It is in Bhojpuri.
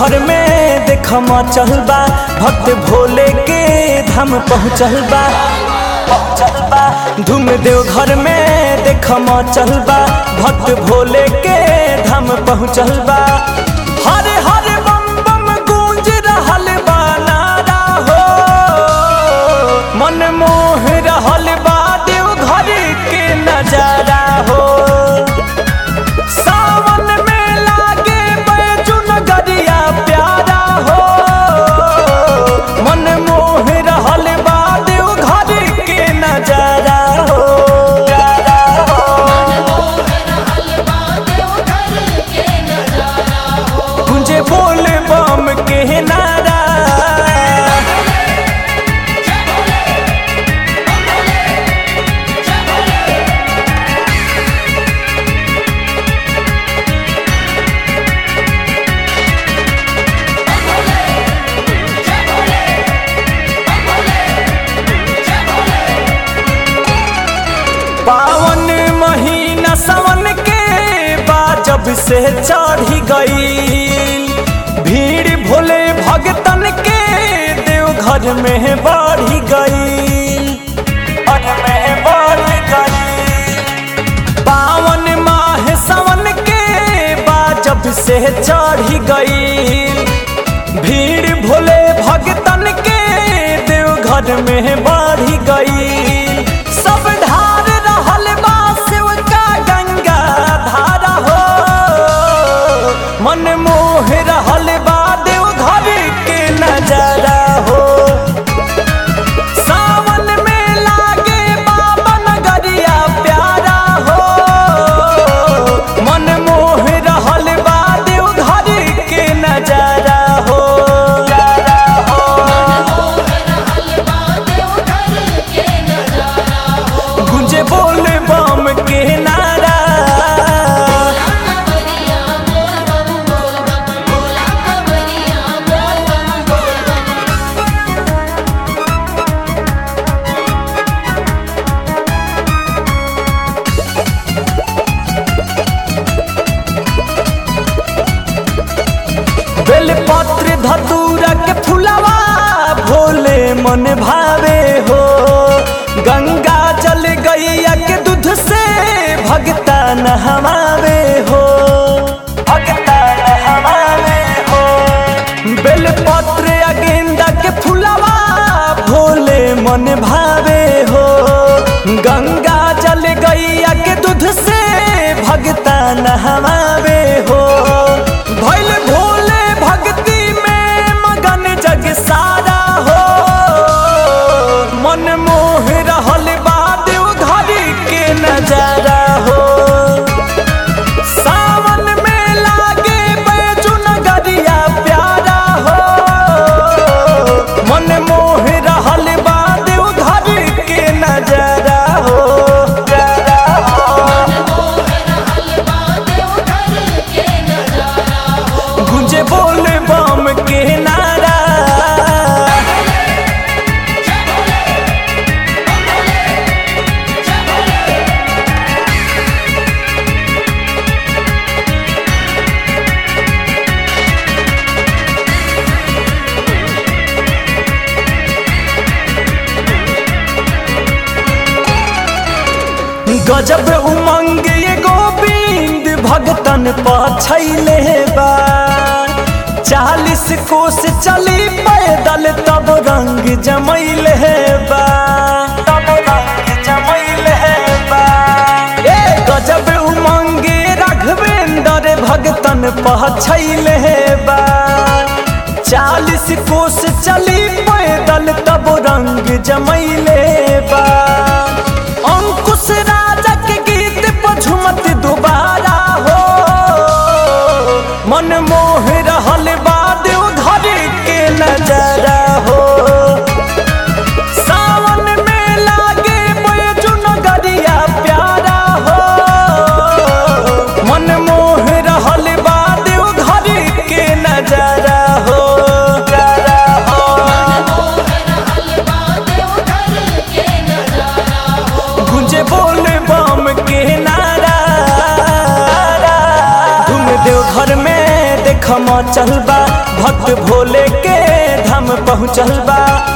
देवघर में देख चल बा भक्त भोले के धाम पहुँचल बा पहुँचल बा धूम देवघर में देख चल बा भक्त भोले के धाम पहुँचल बा हरे हरे बम बम गूंज रहल बा नारा हो मन मोह रहल बा देवघर के नजारा हो सावन में लागे बैजू नगरिया प्यारा हो मन मोह रहल बा देवघर के नजारा हो प्यारा हो गुंजे बोल बम के नारा पावन महीना सावन के बाद जब से चढ़ी गई भीड़ भोले भगतन के देवघर में बढ़ी गई घर में बढ़ी गई पावन माह सावन के बाद जब से चढ़ी गई भीड़ भोले भगतन के देवघर में बढ़ी गई सब ढार रहल बा शिव का गंगा धारा हो मन मोह रहल बा देवघर के नजारा हो सावन में लागे बाबा नगरिया प्यारा हो मन मोह रहल बा देवघर के नजारा हो नजारा हो गुंजे बोल बम के नारा बेलपत्र धतूरा के फुलवा भोले मन भावे हो गंगा जल गैया के दूध से भगता नहवावे हो भगता नहवावे हो बेलपत्र या गेंदा के फुलवा भोले मन भावे हो गंगा जल गैया के दूध से भगता नहवावे हो भैल भोले भक्ति में मगन जग सारा हो मन मोह रहल बा देवघर के नजारा हो सावन में लागे बैजू नगरिया प्यारा हो मन मोह रहल बा देवघर के नजारा हो प्यारा हो गुंजे बोल बम के नारा गजब उमंग ये गोविंद भगतन पछैले बा चालीस कोस चली पैदल तब रंग जमैले बा तब रंग जमैले बा ए गजब उमंग राघवेंद्र भगतन पछैले बा चालीस कोस चली पैदल तब रंग जमैले बा अंकुश राजा के गीत पर झुमत दोबारा हो मन मोह रहल बा देवघर के नजारा हो सावन में लागे बैजू नगरिया प्यारा हो मन मोह रहल बा देवघर के नजारा हो प्यारा हो गुंजे बोल बम के नारा धूम देव घर में देख चल बा भक्त भोले के धाम पहुँचल बा